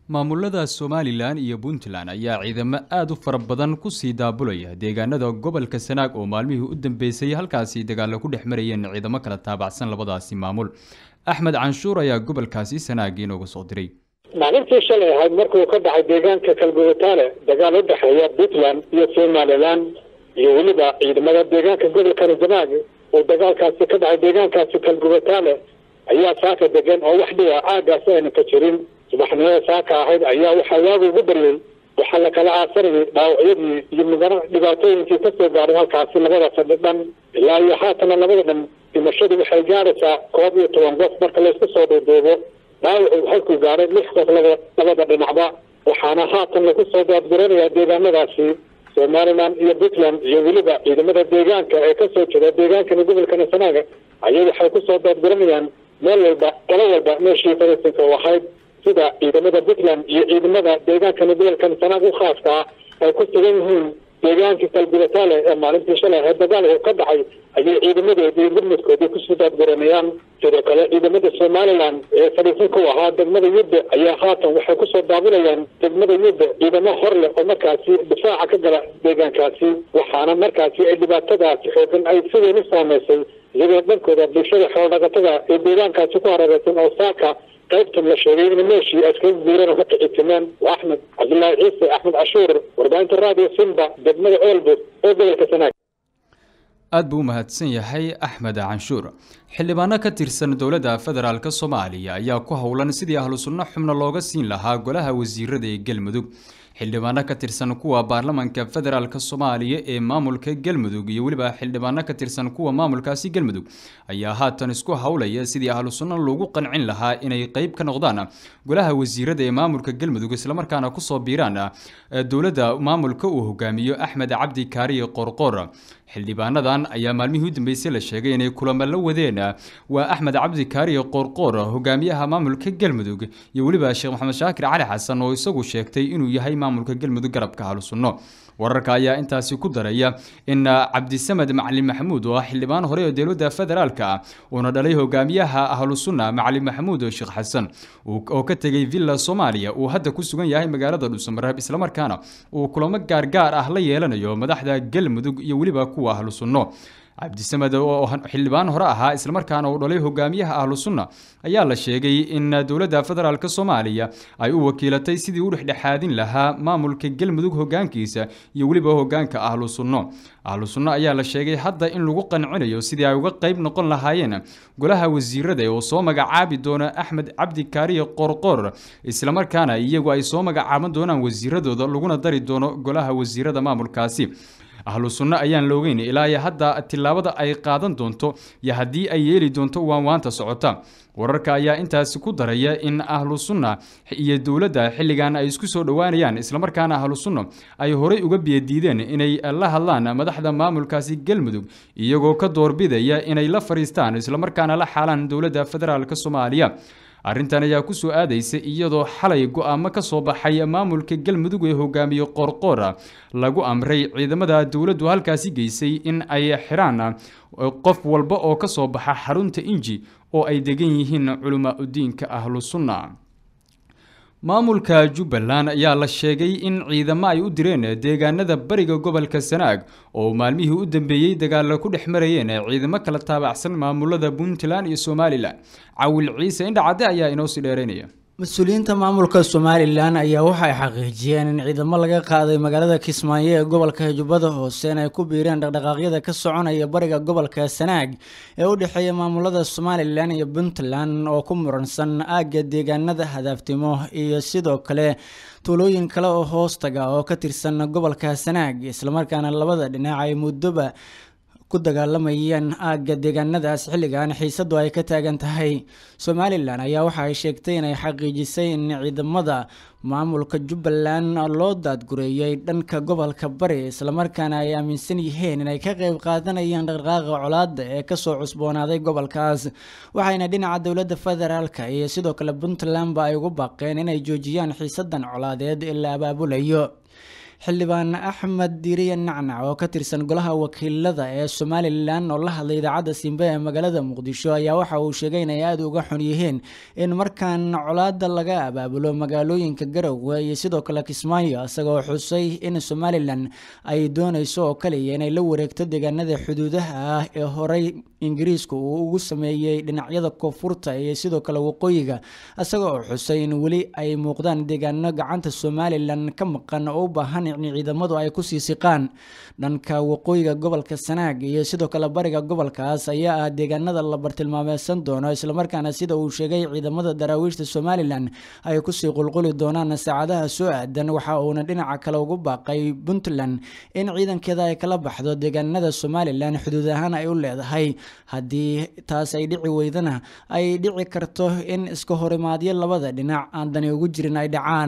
maamulada somalilan iyo puntland ayaa ciidamo aada u fara badan kusii daabulaya deegaanada gobolka sanaag oo maalmihii u dambeysay halkaasi dagaalo ku dhex marayeen ciidamo kala taabacsan labadaasi maamul axmed canshuur ayaa gobolkaasi sanaag inooga soo diray maalintii shalay ahayd markuu ka dhacay deegaanka kalgubataale dagaal u dhexeeya puntland iyo somalilan iyo weliba ciidamada deegaanka gobolkani sanaag oo dagaalkaasi ka dhacay deegaankaasi kalgubataale ayaa saaka degan oo wax dhiga caagaasi ayna ka jirin subaxnimada saaka ahayd ayaa waxaa waagu ugu baryay waxaa lakala aasanayay dhaawacyadii iyo mudana dhibaatooyinkii kasoo gaaray halkaasi labada fadhi dhan ilaa iyo haatana labada dhan dhimashadu waxay gaaraysaa koob iyo toban qof marka laysku soo dhuuduubo dhaawacu halkuu gaaray lix qof laba labada dhinacba waxaana haatan lagu soo daadguranayaa deegaanadaasi somalilan iyo puntland iyo weliba ciidamada deegaanka ee kasoo jeeda deegaankani gobolkani sanaaga ayay waxay kusoo daadguranayaan meel walba qolo walba meeshii falasinka u ahayd sida ciidamada puntland iyo ciidamada deegaankani gobolkan sanaag u khaaska ah ay ku sugan yihiin deegaankii kalgubataale ee maalintii shalay ahayd dagaalku ka dhacay ayay ciidamadoodii gurmudkoodii kusoo daadguranayaan sidoo kale ciidamada somalilan ee fadhiisanka u ahaa degmada yudbe ayaa haatan waxay kusoo daabulayaan degmada yudbe ciidamo hor leh oo markaasi difaaca ka gala deegaankaasi waxaana markaasi ay dhibaatadaasi xoogan ay si weyn u saameysay iyagoo dhankooda bulshada xoolodhaqatada ee deegaankaasi ku hareereysan oo saaka qaybtan la sheegay in meeshii askaga guureen oo ka kicitimeen waa axmed cabdullaahi ciise axmed cashuur warbaahinta radio simba degmada ceelbud ee gobolka sanaag aada buu u mahadsan yahay axmed canshuur xildhibaano ka tirsan dowladda federaalk soomaaliya ayaa ku howlan sidii ahlu sunno xubno looga siin lahaa golaha wasiirada ee galmudug xildhibaano ka tirsan kuwa baarlamanka federaalk soomaaliya ee maamulka galmudug iyo weliba xildhibaano ka tirsan kuwa maamulkaasi galmudug ayaa haatan isku howlaya sidii ahlu sunno loogu qancin lahaa inay qeyb ka noqdaan golaha wasiirada ee maamulka galmudug islamarkaana kusoo biiraan dowladda maamulka uu hogaamiyo axmed cabdi kaariye qorqor xildhibaanadan ayaa maalmihii u dambeysay la sheegay inay kulamo la wadeen waa axmed cabdi kaariye qorqor hogaamiyaha maamulka galmudug iyo weliba sheekh maxamed shaakir cali xasan oo isagu sheegtay inuu yahay maamulka galmudug garabka ahlu sunno wararka ayaa intaasi ku daraya in cabdisamed macalin maxamuud oo ah xildhibaan hore oo dowladda federaalk ah uuna dhalay hogaamiyaha ahlu sunna macalin maxamuud sheekh xasan oo ka tegay villa soomaaliya uu hadda ku sugan yahay magaalada dhuusamareeb islamarkaana uu kulamo gaargaar ah la yeelanayo madaxda galmudug iyo weliba kuwa ahlu sunno cabdisamed oo xildhibaan hore ahaa islamarkaana uu dhalay hogaamiyaha ahlu sunna ayaa la sheegay in dowladda federaalk soomaaliya ay u wakiilatay sidii u dhexdhexaadin lahaa maamulka galmudug hogaankiisa iyo weliba hogaanka ahlu sunno ahlu sunno ayaa la sheegay hadda in lagu qancinayo sidii ay uga qeyb noqon lahaayeen golaha wasiirada oo soo magacaabi doona axmed cabdi kaariye qorqor islamarkaana iyagu ay soo magacaaban doonaan wasiiradooda laguna dari doono golaha wasiirada maamulkaasi ahlu sunno ayaan la ogeyn ilaa iyo hadda tillaabada ay qaadan doonto iyo haddii ay yeeli doonto waanwaanta socota wararka ayaa intaasi ku daraya in ahlu sunna iyo dowladda xilligan ay isku soo dhowaanayaan islamarkaana ahlu sunna ay horey uga biyadiideen inay la hadlaan madaxda maamulkaasi galmudug iyagoo ka doorbidaya inay la fariistaan islamarkaana la xaalaan dowladda federaalk soomaaliya arrintan ayaa kusoo aadaysa iyadoo xalay go-aamo ka soo baxay maamulka galmudug ee hogaamiye qorqoora lagu amray ciidamada dowladdu halkaasi geysay in ay xiraan qof walba oo ka soo baxa xarunta inji oo ay degan yihiin culamaa udiinka ahlu sunna maamulka jubbaland ayaa la sheegay in ciidamo ay u direen deegaanada bariga gobolka sanaag oo maalmihii u dambeeyey dagaalo ku dhex marayeen ciidamo kala taabacsan maamulada puntland iyo somalilan cawil ciise indhacadde ayaa inoo sii dheereynaya mas-uuliyiinta maamulka somalilan ayaa waxay xaqiijiyeen in ciidamo laga qaaday magaalada kismaayo ee gobolka jubbada hoose in ay ku biireen dhaqdhaqaaqyada ka soconaya bariga gobolka sanaag ee u dhexeeya maamulada somalilan iyo puntland oo ku muransan aagga deegaanada hadaaftimo iyo sidoo kale tuulooyin kale oo hoostaga oo ka tirsan gobolka sanaag islamarkaana labada dhinac ay muddoba ku dagaalamayeen aagga deegaanadaas xilligan xiisadu ay ka taagan tahay somalilan ayaa waxa ay sheegtay inay xaqiijisay in ciidamada maamulka jubbaland loo daadgureeyay dhanka gobolka bari islamarkaana ay aaminsan yihiin inay ka qeyb qaadanayaan dhaqdhaqaaqa colaada ee kasoo cusboonaaday gobolkaas waxayna dhinaca dowladda federaalk iyo sidoo kale puntlandba ay ugu baaqeen inay joojiyaan xiisadan colaadeed ee la abaabulayo xildhibaan axmed diiriye nacnac oo ka tirsan golaha wakiilada ee somalilan oo la hadlay idaacadda simbe ee magaalada muqdisho ayaa waxa uu sheegay inay aada uga xun yihiin in markaan colaada laga abaabulo magaalooyinka garowe iyo sidoo kale kismaayo isagoo xusay in somalilan ay dooneyso oo kaliya inay la wareegto deegaanada xuduudaha ah ee horey ingiriisku uu ugu sameeyey dhinacyada koonfurta iyo sidoo kale waqooyiga isaga oo xusay in weli ay muuqdaan deegaano gacanta somalilan ka maqan oo u baahan in ciidamadu ay kusii siqaan dhanka waqooyiga gobolka sanaag iyo sidoo kale bariga gobolkaas ayaa ah deegaanada la bartilmaameysan doono islamarkaana sida uu sheegay ciidamada daraawiishta somalilan ay kusii qulquli doonaan saacadaha soo aadan waxa uuna dhinaca kale ugu baaqay puntland in ciidankeeda ay kala baxdo deegaanada somalilan xuduud ahaan ay u leedahay haddii taas ay dhici weydana ay dhici karto in iska horimaadyo labada dhinac aan dani ugu jirin ay dhacaan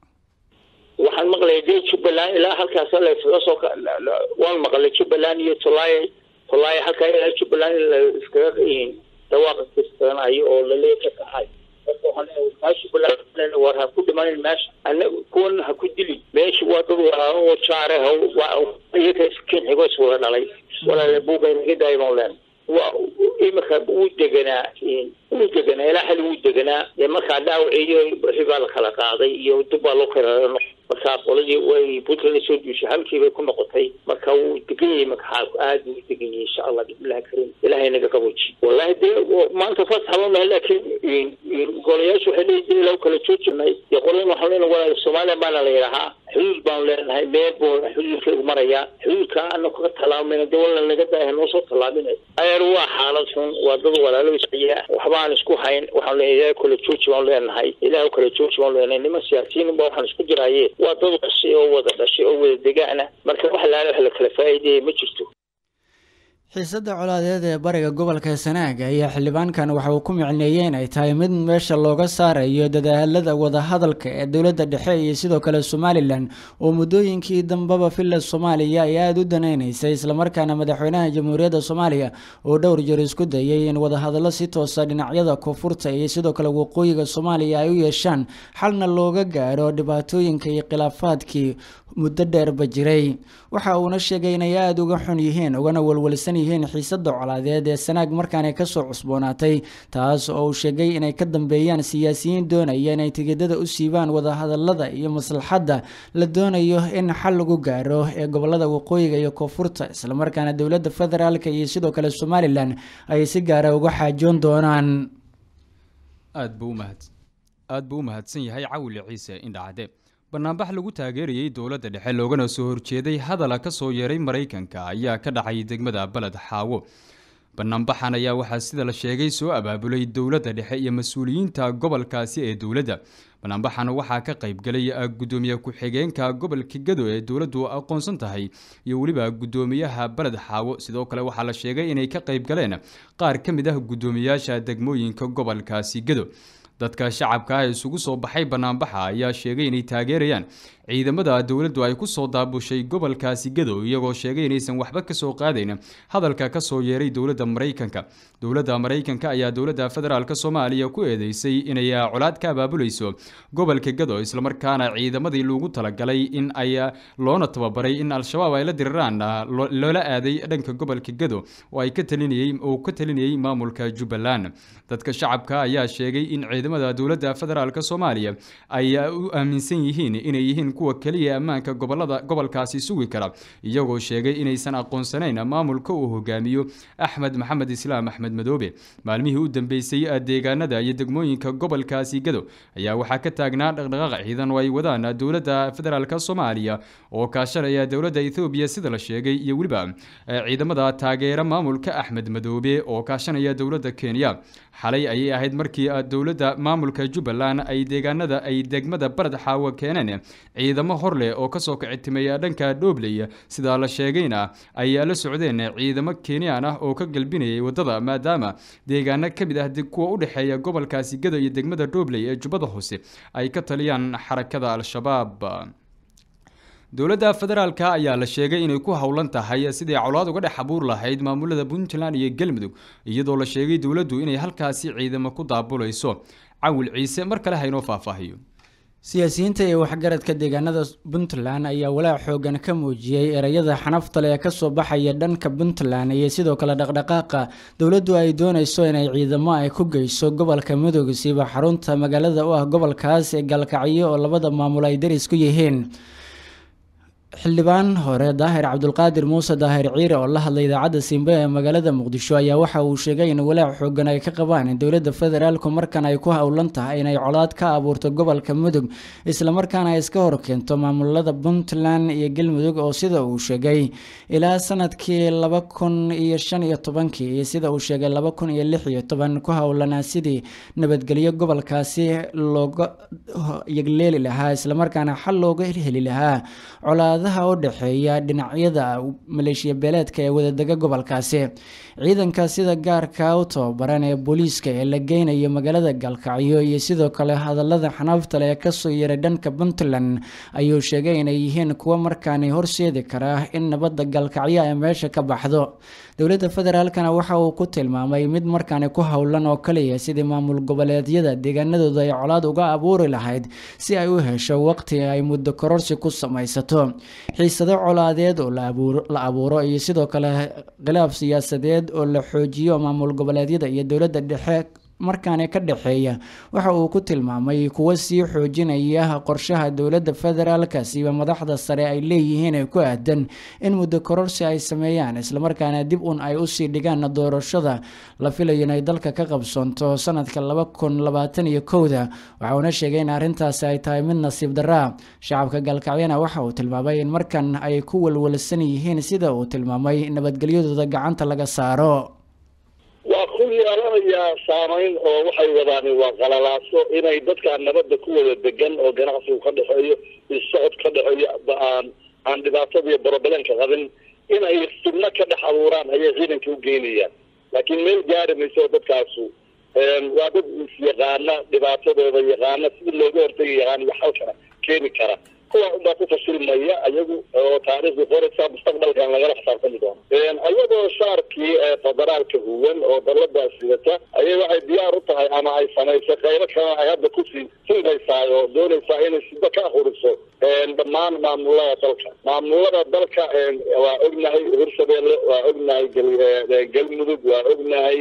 waxaan maqlaya dee jubbaland ilaa halkaas layskaga soo waan maqlay jubbaland iyo tolaaye tolaaye halkaa ilaa jubbaland in la iskaga dawaaqa kastanayo oo laleey ka kaxay marka waxaan leeyahay kaa jubbaland war ha ku dhimanin meesha ana kuwan ha ku dili meesha waa dad walaalo oo jaare ha iyaga iskin xigo iswada dhalay walaale buuga inaga daayo baan leen waa imika wuu deganaa wuu deganaa ilaa xali wuu deganaa dee markaa dhaawaciyo wixii baa la kala qaaday iyo dib baa loo kala markaa qoladii way puntland soo duushay halkii bay ku noqotay marka wuu degan yahay marka xaalku aad buu u degan yahay insha allah bismillahi kariim ilahay naga qabooji wallahi dee maanta fas habamaha laakiin golayaashu waxay leeyihin ilaw kala joojinay dee qoladan waxaan leenahay walaal soomaaliya baana la yidhahaa xuduud baanu leenahay meel buu xuduudkeegu marayaa xuduudka ana kaga tallaamayna dee wala naga daaya noo soo tallaabinay ayer waa xaalad xun waa dad walaalo isciya waxba aan isku hayn waxaan leenahay ilaah kala jooji baanu leenahay ilaah kala jooji baanu leenahay niman siyaasiyiin ba waxaan isku jiraaye waa dad dhashay oo wada dhashay oo wada degaana marka wax laala wax la kala faa'iideeya ma jirto xiisada colaadeed ee bariga gobolka sanaag ayaa xildhibaankan waxa uu ku micneeyey in ay tahay mid meesha looga saarayo dadaalada wadahadalka ee dowladda dhexe iyo sidoo kale somalilan oo muddooyinkii dambeba villa soomaaliya ay aada u daneyneysay islamarkaana madaxweynaha jamhuuriyadda soomaaliya oo dhowr jeer isku dayay in wadahadallo si toosa dhinacyada koonfurta iyo sidoo kale waqooyiga soomaaliya ay u yeeshaan xalna looga gaaro dhibaatooyinka iyo khilaafaadkii muddo dheerba jiray waxa uuna sheegay inay aada uga xun yihiin ugana walwalsan yihiin xiisada colaadeed ee sanaag markaanay kasoo cusboonaatay taas oo uu sheegay inay ka dambeeyaan siyaasiyiin doonaya inay tigidada u siibaan wadahadalada iyo maslaxadda la doonayo in xal lagu gaaro ee gobolada waqooyiga iyo koonfurta islamarkaana dowladda federaalk iyo sidoo kale somalilan ay si gaara uga xaajoon doonaan aad buu umahad aad buu u mahadsan yahay cawile ciise indhacade banaanbax lagu taageerayay dowladda dhexe loogana soo horjeeday hadala ka soo yeeray maraykanka ayaa ka dhacay degmada baled xaawo banaanbaxan ayaa waxaa sida la sheegay soo abaabulay dowladda dhexe iyo mas-uuliyiinta gobolkaasi ee dowladda banaanbaxan waxaa ka qaybgalay gudoomiye ku-xigeenka gobolka gado ee dowladdu aqoonsan tahay iyo weliba gudoomiyaha baled xaawo sidoo kale waxaa la sheegay inay ka qaybgaleen qaar ka mid ah gudoomiyaasha degmooyinka gobolkaasi gado dadka shacabka ah isugu soo baxay banaanbaxa ayaa sheegay inay taageerayaan ciidamada dowladdu ay ku soo daabushay gobolkaasi gadow iyagoo sheegay inaysan waxba ka soo qaadayn hadalka ka soo yeeray dowladda maraykanka dowladda maraykanka ayaa dowladda federaalk soomaaliya ku eedeysay inay colaad ka abaabulayso gobolka gadow islamarkaana ciidamadii loogu talagalay in ay loona tababaray in al-shabaab ay la diriraan loola aaday dhanka gobolka gadow oo ay ka talinayay oo ka talinayay maamulka jubbaland dadka shacabka ayaa sheegay in ciidamada dowladda federaalk soomaaliya ay u aaminsan yihiin inay yihiin kuwa keliya ammaanka gobolada gobolkaasi sugi kara iyagoo sheegay inaysan aqoonsanayn maamulka uu hogaamiyo axmed maxamed islaam axmed madoobe maalmihii u dambeysay deegaanada iyo degmooyinka gobolkaasi gadow ayaa waxaa ka taagnaa dhaqdhaqaaq ciidan oo ay wadaan dowladda federaalk soomaaliya oo kaashanaya dowladda ethoobiya sida la sheegay iyo weliba ciidamada taageera maamulka axmed madoobe oo kaashanaya dowladda kenya xalay ayay ahayd markii dowladda maamulka jubbaland ay deegaanada ay degmada barad xaawo keeneen ciidamo hor leh oo kasoo kicitimeeya dhanka dhobley sidaa la sheegayna ay la socdeen ciidamo kenyaan ah oo ka galbinayay wadada maadaama deegaano ka mid ah kuwa u dhexeeya gobolkaasi gado iyo degmada dhobley ee jubbada hoose ay ka taliyaan xarakada al-shabaab dowladda federaalk ayaa la sheegay inay ku howlan tahay sidii colaad uga dhex abuur lahayd maamulada puntland iyo galmudug iyadoo la sheegay dowladdu inay halkaasi ciidamo ku daabulayso cawil ciise mar kale haynoo faahfaahiyo siyaasiyiinta iyo waxgaradka deegaanada puntland ayaa walaac xoogan ka muujiyey ereyada xanaftale ee kasoo baxaya dhanka puntland iyo sidoo kale dhaqdhaqaaqa dowladdu ay dooneyso inay ciidamo ay ku geyso gobolka mudug siiba xarunta magaalada u ah gobolkaas ee gaalkacyo oo labada maamul ay daris ku yihiin xildhibaan hore daahir cabdulqaadir muuse daahir ciire oo la hadlay idaacadda simbe ee magaalada muqdisho ayaa waxa uu sheegay in walaac xoogan ay ka qabaan in dowladda federaalku markan ay ku howlan tahay inay colaad ka abuurto gobolka mudug islamarkaana ay iska horkeento maamulada puntland iyo galmudug oo sida uu sheegay ilaa sanadkii laba kun iyo shan iyo tobankii iyo sida uu sheegay laba kun iyo lix iyo toban ku howlanaa sidii nabadgelyo gobolkaasi looga yegleeli lahaa islamarkaana xal looga heli lahaa colaad u dhexeeya dhinacyada maleeshiya beeleedka ee wadadega gobolkaasi ciidanka sida gaarka u tababaran ee booliiska ee la geynayo magaalada gaalkacyo iyo sidoo kale hadalada xanaafta ee kasoo yaray dhanka puntland ayuu sheegay inay yihiin kuwo markaani horseedi karaa in nabadda gaalkacyo ay meesha ka baxdo dowladda federaalkana waxa uu ku tilmaamay mid markaani ku howlan oo kaliya sidii maamul goboleedyada deegaanadooda ay colaad uga abuuri lahayd si ay u hesho waqti ay muddo kororsi ku samaysato xiisado colaadeed oo la abuuro iyo sidoo kale khilaaf siyaasadeed oo la xoojiyo maamul goboleedyada iyo dowladda dhexe markaani ka dhexeeya waxa uu ku tilmaamay kuwo sii xoojinaya qorshaha dowladda federaalka siiba madaxda sare ay leeyihiin ee ku aadan in muddo kororsi ay sameeyaan islamarkaana dib un ay usii dhigaan doorashada la filayo inay dalka ka qabsoonto sanadka laba kun labaatan iyo kowda waxauna sheegay in arrintaasi ay tahay mid nasiib daraa shacabka gaalkacyana waxa uu tilmaamay in markan ay ku walwalsan yihiin sida uu tilmaamay nabadgelyadooda gacanta laga saaro waa ku yeelanayaa saamayn oo waxay wadaan waa qalalaaso inay dadkaan nabadda ku wada degan oo ganacsigu ka dhexeeyo isocod ka dhexeeyo aan aan dhibaatada iyo borobalenka qabin inay subno ka dhex abuuraan ayay ciidanka u geynayaan laakiin meel gaari mayso dadkaasu waa dad isyaqaana dhibaatadooda yaqaana sidii looga hortegi yaqaan iyo xalkana keeni kara kuwa unbaa ku fashilmaya ayagu oo taariikhda qoraysa mustaqbalkan lagala xisaabtami doono ayadoo shaarkii federaalka huwan oo daladaas sidata ayay waxay diyaar u tahay ama ay samaysay qaybo kalena ay hadda kusii sindaysaa oo doonaysaa inay sida ka ahuriso dhammaan maamulada dalka maamulada dalka waa ognahay hirshabeelle waa ognahay galmudug waa ognahay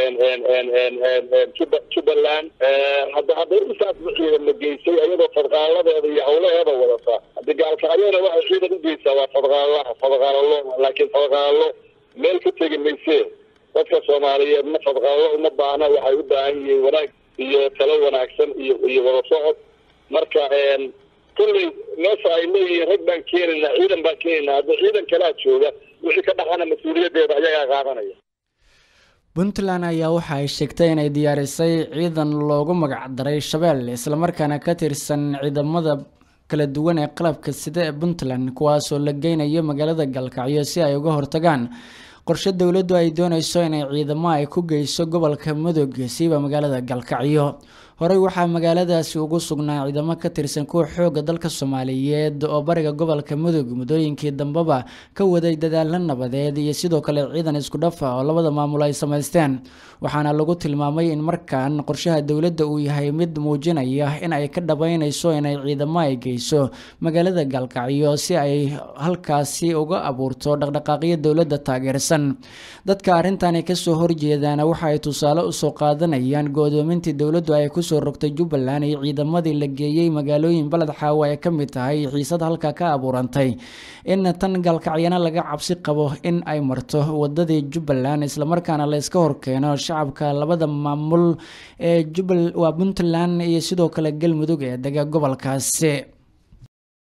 jubbaland hadda hadday intaas ciidama geysay ayadoo fadqaaladeeda iyo hawlaheeda wadata haddi gaalkacyona waxay ciidan u geysaa waa fadqaalaha fadqaalalo laakiin fadqaalalo meel ka tegi maysee dadka soomaaliyeed ma fadqaalalo uma baahna waxay u baahan yihiin wanaag iyo talo wanaagsan iyo iyo wada socod marka kulley meesha ay leeyihiin rag baan keenaynaa ciidan baan keenaynaa hadda ciidan kalaa jooga wixii ka dhaqana mas-uuliyaddeeda ayagaa qaadanaya puntland ayaa waxa ay sheegtay inay diyaarisay ciidan loogu magacdaray shabeelle islamarkaana ka tirsan ciidamada kala duwan ee qalabka sida ee puntland kuwaasoo la geynayo magaalada galkacyo si ay uga hortagaan qorshe dowladdu ay dooneyso inay ciidamo ay ku geyso gobolka mudug siiba magaalada galkacyo horey waxaa magaaladaasi ugu sugnaa ciidamo ka tirsan kuwa xooga dalka soomaaliyeed oo bariga gobolka mudug muddooyinkii dambeba ka waday dadaalo nabadeed iyo sidoo kale ciidan isku dhafa oo labada maamul ay samaysteen waxaana lagu tilmaamay in markan qorshaha dowladda uu yahay mid muujinaya in ay ka dhabeyneyso inay ciidamo ay geyso magaalada galkacyo si ay halkaasi uga abuurto dhaqdhaqaaqyo dowladda taageersan dadka arrintani kasoo horjeedaana waxa ay tusaale usoo qaadanayaan go-doomintii dowladdu ay ku soo rogtay jubbaland iyo ciidamadii la geeyey magaalooyin baled xaawo ay ka mid tahay xiisad halka ka abuurantay in tan galkacyana laga cabsi qabo in ay marto wadadii jubbaland islamarkaana la iska horkeeno shacabka labada maamul ee jubbal waa puntland iyo sidoo kale galmudug ee dega gobolkaasi